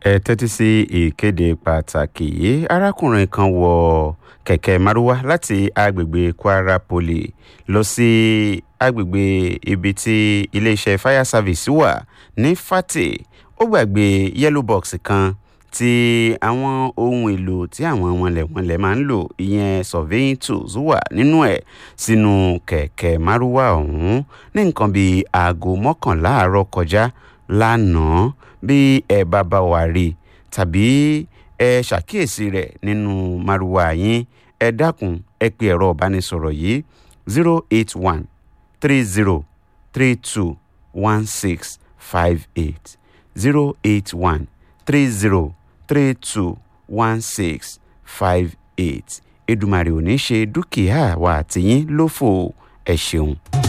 ẹ tẹ́tí sí ìkéde pàtàkì yìí arákùnrin kan wọ kẹ̀kẹ́ márúwá láti agbègbè kwara poly lọ sí agbègbè ibi tí iléeṣẹ́ fire service wà ní fàtè ó gbàgbé yellow box kan tí àwọn ohun èlò tí àwọn wọnlẹ̀wọnlẹ̀ máa ń lò ìyẹn surveying tools wà nínú ẹ̀ sínú kẹ̀kẹ́ márúwá ọ̀hún ní nǹkan bíi aago mọ́kànlá àárọ̀ kọjá lánàá bí ẹ bá bá wa rí i tàbí ẹ ṣàkíyèsí rẹ̀ nínú márúwá yín ẹ dákun ẹ pe ẹ̀rọ ìbánisọ̀rọ̀ yìí zero eight one three zero three two one six five eight zero eight one three zero three two one six five eight Èdùmàrè ò ní ṣe dúkìá wa àtìyín lófò ẹ ṣeun.